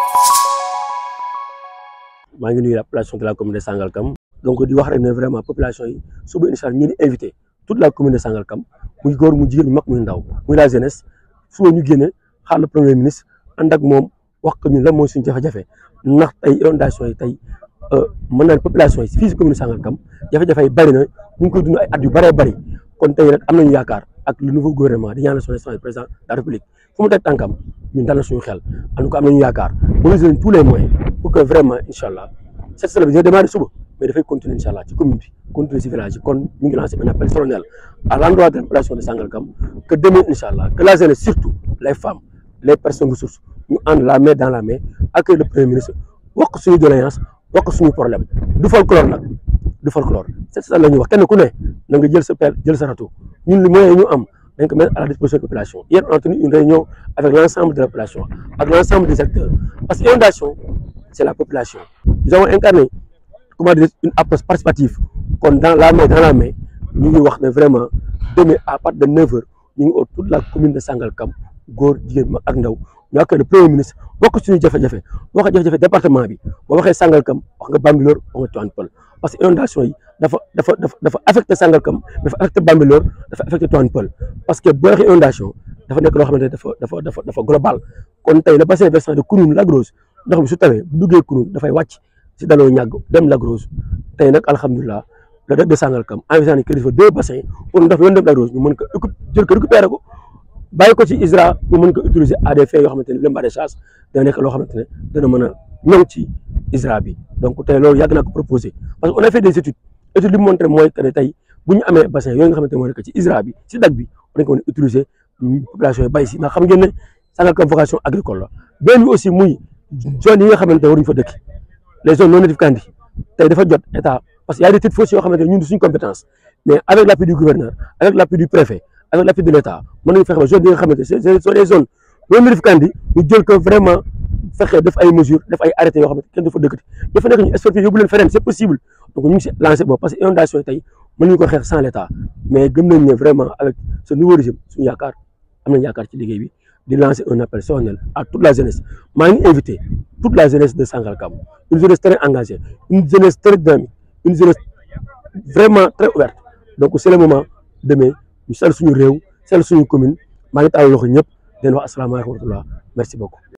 maa ngi nuyu la population de la commune de Sangalkam donc di wax rek ne vraiment population yi suba incha allah ñu ngi invité toute la commune de Sangalkam muy góor mu jigéen mu mag muy ndaw muy la jeunesse suba ñu génne xaar le premier ministre ànd ak moom wax ko ñun lan mooy suñu jafe-jafe ndax tey inondation yi tey mën naa ne population yi fii si commune Sangalkam jafe-jafe yi bëri na ñu ngi koy dund ay at yu bëree bëri kon tey rek am nañu yaakaar ak le nouveau gouvernement di ñaanal son excellence président de la république fu mu teg tànkam ñun dal na suñu xel en tout cas am nañu yaakaar mobiliser nañ tous les moyens pour que vraiment incha allah cette semaine bi dina démarrer suba mais dafay continuer incha allah ci commune bi continuer ci village yi kon ñu ngi lancé un appel solennel à l'endroit de la population de Sangalkam que demain incha allah que la jeunesse surtout les femmes les personnes ressources ñu ànd la main dans la main accueillir le premier ministre wax ko suñu doléance wax ko suñu problème du folklore nag du folklore c'est ça la ñuy wax kenn ku ne na nga jël sa pelle jël sa râteau ñun li moyen ñu am dañ ko mettre à la disposition de la population hier on a tenu une réunion avec l'ensemble de la population ak l'ensemble des acteurs parce que inondation c'est la population nous avons incarné comment dire une approche participative kon dans la main dans la main ñu ngi wax ne vraiment demain à partir de 9 heures ñu ngi au toute la commune de Sangalkam góor jigéen mag ak ndaw ñu ak le premier ministre wax suñu jafe-jafe wax jafe-jafe département bi boo waxee Sangalkam wax nga Bambilor wax nga Tivaouane Peulh parce que inondation yi dafa dafa dafa dafa affecté Sangalkam dafa affecté Bambilor dafa affecté Tivaouane Peulh parce que boo waxee inondation dafa nekk loo xamante ne dafa dafa dafa dafa global kon tey le bassin versant de Kounoune Lac Rose ndox mi su tawee bu duggee Kounoune dafay wàcc si daloo ñàgg dem Lac Rose tey nag alhamdulilah le DEC de Sangalkam envisagé nañ que dafa deux bassins pour ndox mi yoon dem Lac Rose ñu mën ko jël ko récupérer ko bàyyi ko ci ISRA ñu mën ko utiliser à des fins yoo xamante ne le maraîchage dana nekk loo xamante ne dana mën a ñëw ci ISRA bi donc tey loolu yàgg naa ko proposé parce que on a fait des études études li mu montré mooy que ne tey bu ñu amee bassin yooyu nga xamante ne moo nekk ci ISRA bi ci DAC bi dañ ko mën a utiliser population yi bay si ndax xam ngeen ne Sangalkam vocation agricole la benn bi aussi muy zone yi nga xamante ne waruñu fa dëkk les zones non aedificantes tey dafa jot état parce que y a des titres fonciers yoo xamante ne ñun suñu compétence mais avec l'appui du gouverneur avec l'appui du préfet avec l'appui de l'état mën nañu fexe ba zone yi nga xamante ne ce sont des zones non aedificantes ñu jël ko vraiment fexe def ay mesures def ay arrêtés yoo xamante kenn du fa dëkkati dafa nekk ñu expertise yóbbu leen feneen c'est possible donc ñu ngi si lancé boobu parce que inondation yi tey mën nañu ko xeex sans l'état mais gëm nañ ne vraiment avec ce nouveau régime suñu yaakaar am nañu yaakaar ci liggéey bi di lancer un appel solennel à toute la jeunesse maa ngi invité toute la jeunesse de Sangalkam une jeunesse très engagée une jeunesse très dynamique une jeunesse vraiment très ouverte donc c'est le moment demain ñu sell suñu réew sell suñu commune maa ngi taal loxo ñëpp di leen wax asalaamaaleykum wa rahmatullah merci beaucoup